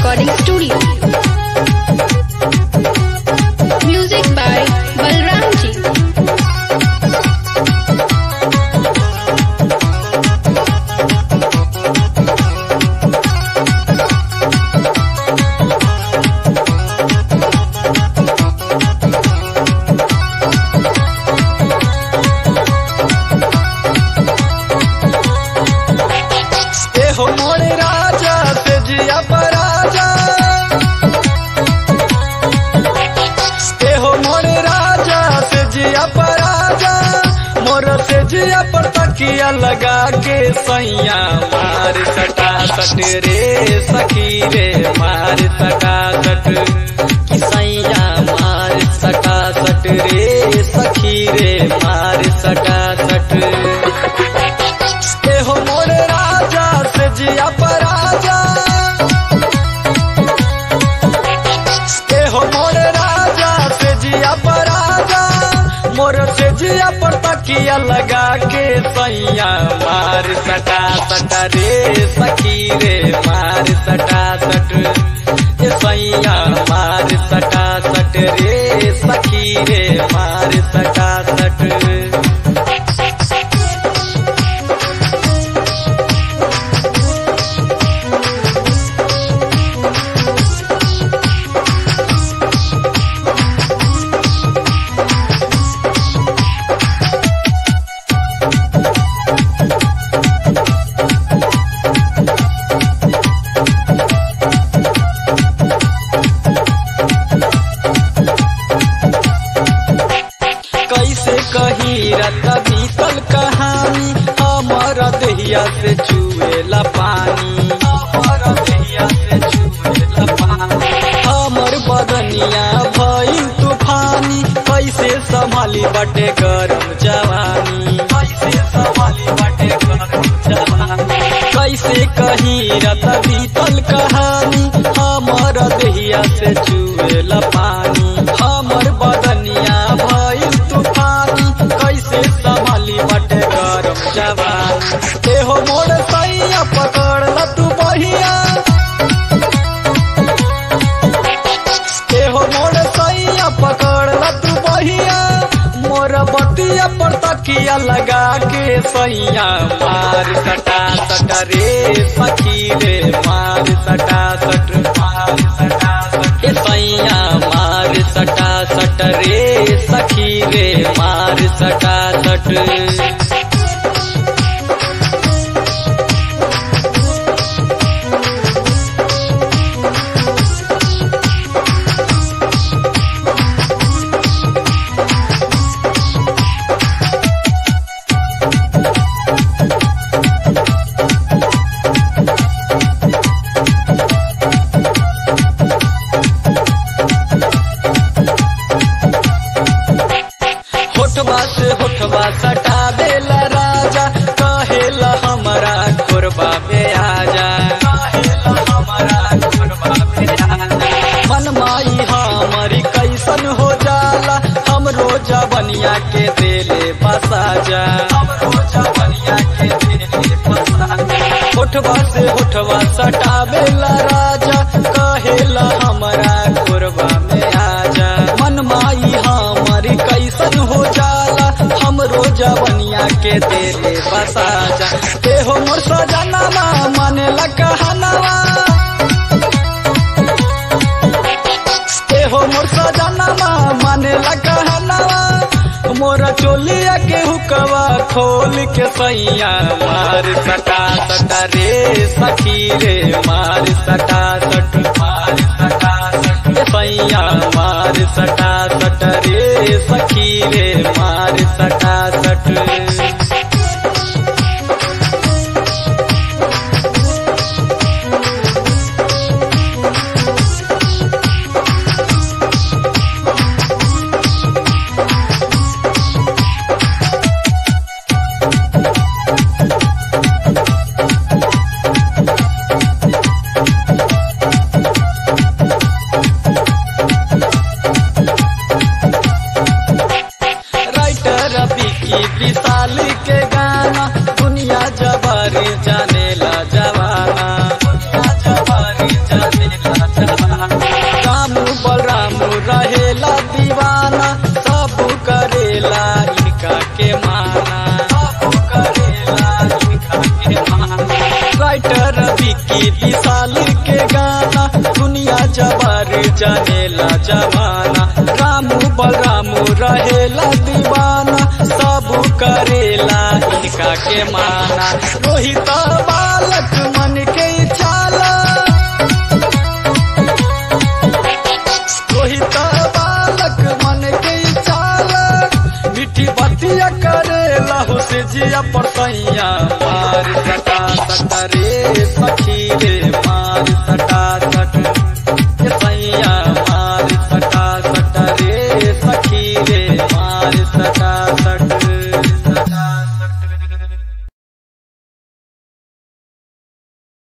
Recording Studio. Music by Balram Ji. ए हो मोरे राजा से जिया पराजा ए हो मोरे राजा से जिया पराजा मोर से जिया पर तकिया लगा के सैया मार सटा सट रे सखी रे मार सटा सट कि सैया मार सटा सट रे सखी रे मार सटा सट ए हो मोरे राजा से जिया पराजा ए हो मोरे राजा से जिया पराजा मोर से जिया पर तकिया लगा के सैया मार सटा सटा रे सखी रे मार सटा सट ए सैया मार सटा सट रे सखी रे मार सटा सट कैसे कही रत बीतल कहानी हमर दहिया से चुएला पानी हमर दहिया से चुएला पानी हमर बदनिया भइल तूफानी कैसे संभाली बटे गरम जवानी कैसे संभाली बटे गरम जवानी कैसे कही रत बीतल कहानी हमर दहिया से चुएला पानी हमर बदनिया भइल तूफानी कैसे संभाली बटे गरम जवानी ए हो मोर सैया पकड़ ल तू बहिया ए हो मोर सैया पकड़ ल तू बहिया मोर बतिया पर तकिया लगा के सैया मार सटा सटा रे सखी रे मार सटा सट मार सटा सट ए सैया मार सटा सट रे सखी रे मार सटा सट होठवा से होठवा सटा देला राजा कहेला हमारा कोरबा में आजा कहेला हमारा कोरबा में आजा मन माई हमारी कैसन हो जाला हम रोजा बनिया के देले बसा जा हम रोजा बनिया के देले बसा जा होठवा से होठवा सटावेला राजा कहेला हमारा कोरबा में आजा मन माई हमारी कैसन हो जाला हम रोजा बनिया के तेरे बसा जा ते हो मोर सजनावा माने कहनावा ते हो मोर सजनावा माने कहनावा मोरा चोलिया के हुकवा खोल के सैया मार सटा सटा रे सखी रे मार सटा सट मार सटा सट ए सैया मार सटा सट रे सखी रे मार सटा सट राइटर विकी विशाल के गाना दुनिया जबार जानेला जमाना रामू बलरामू रहेला दीवाना सब करेला इनका के माना रोहित बालक मन के छाला रोहित बालक मन के छाला मिठी बतिया करेला हो से जिया पर सैया मार कटा सटरे